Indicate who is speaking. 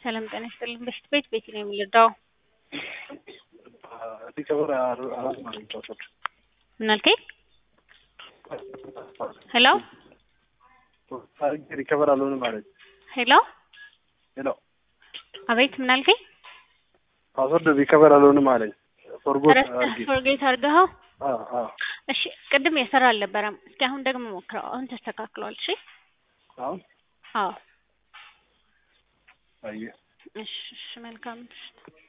Speaker 1: ሰላም ጤና ይስጥልኝ። በሽት ቤት ቤት ነው የሚረዳው።
Speaker 2: ሪከቨር አራት ማለት ፓስወርድ
Speaker 1: ምን አልከኝ? ሄሎ
Speaker 2: አድርጌ ሪከቨር አልሆንም ማለት
Speaker 1: ሄሎ
Speaker 2: ሄሎ
Speaker 1: አቤት ምን አልከኝ?
Speaker 2: ፓስወርድ ሪከቨር አልሆንም አለኝ። ፎርጎት
Speaker 1: ረስተህ
Speaker 2: አድርጌ
Speaker 1: ፎርጌት አድርገኸው?
Speaker 2: አ አ
Speaker 1: እሺ ቅድም የሰራ አልነበረም። እስኪ አሁን ደግሞ ሞክረው። አሁን ተስተካክሏል። እሺ
Speaker 2: አሁን
Speaker 1: አዎ
Speaker 2: አየህ
Speaker 1: እሺ እሺ መልካም ምሽት